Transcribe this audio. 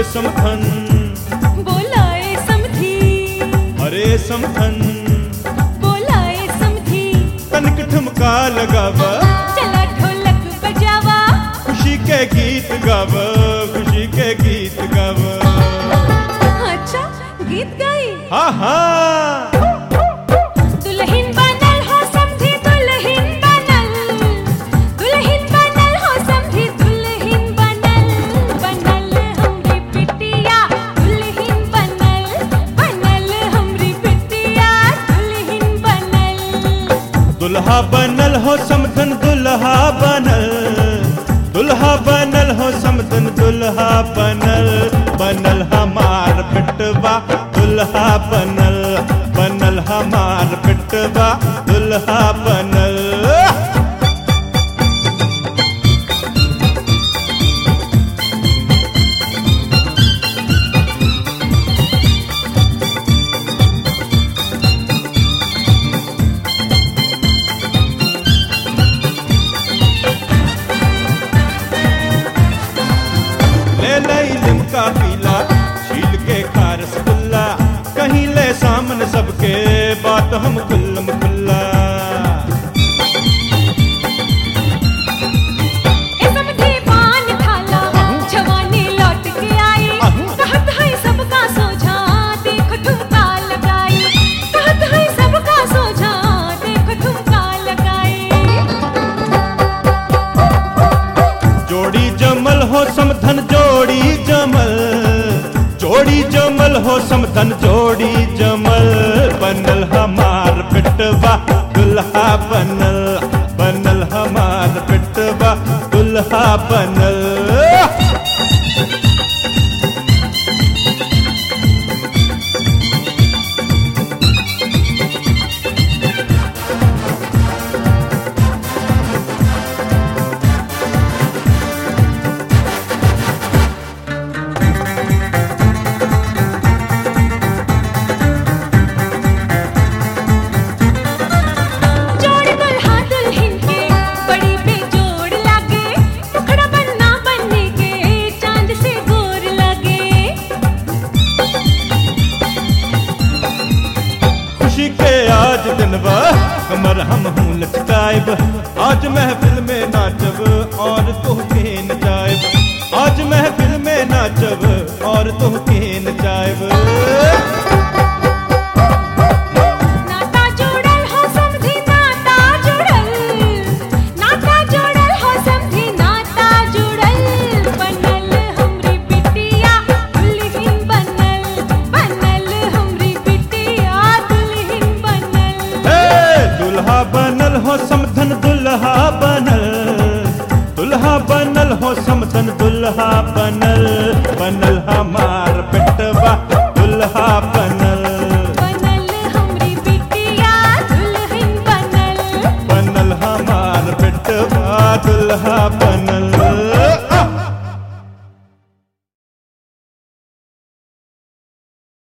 समथन बोलाए समधी अरे समथन बोलाए समधी तनिक ठुमका लगाव चला ढोलक बजावा खुशी के गीत गाव खुशी के गीत गाव अच्छा गीत गाई हा हा दुल्हन बनल हो समधी दुल्हन बनल दुल्हन बनल हो समधी दुल्हन बनल बनल हमरी बिटिया दुल्हन बनल बनल हमरी बिटिया दुल्हन बनल दुल्हा बनल हो समथन दुल्हा बनल दुल्हा बनल हो समथन दुल्हा बनल बनल हमार पिटवा दुल्हा बनल बनल हमार पिटवा दुल्हा बनल ले ले लिमका पीला छील के खा रसगुल्ला कहीं ले सामने सबके बात हम कुल्लम कुल्ला ए समधी पान खाला जवानी लौट के आई कहत है सबका सोझा देख ठुमका लगाई कहत है सबका सोझा देख ठुमका लगाई जोड़ी जमल हो समधन जोड़ी जमल जोड़ी जमल हो समधन जोड़ी जमल बनल हमार पिटवा दुल्हा बनल बनल हमार पिटवा दुल्हा बनल जोड़ दुल्हा दुल्हन के बड़ी बेजोड़ लागे मुखड़ा बनना बनने के चांद से गोर लगे खुशी के आज दिनवा कमर हम हूँ लचकायब आज महफिल में नाचब और तुहके नचायब आज महफिल में नाचब और तुहके नचायब नाता जोड़ल हो समधी नाता जुड़ल नाता जोड़ल हो समधी नाता जुड़ल बनल हमरी बिटिया दुल्हन बनल बनल हमरी बिटिया दुल्हन बनल हे दुल्हा बनल हो समधन दुल्हा बनल दुल्हा बनल हो समधन दुल्हा बनल बनल हमार पिटवा दुल्हा बनल बनल हमरी बिटिया दुल्हन बनल बनल हमार पिटवा दुल्हा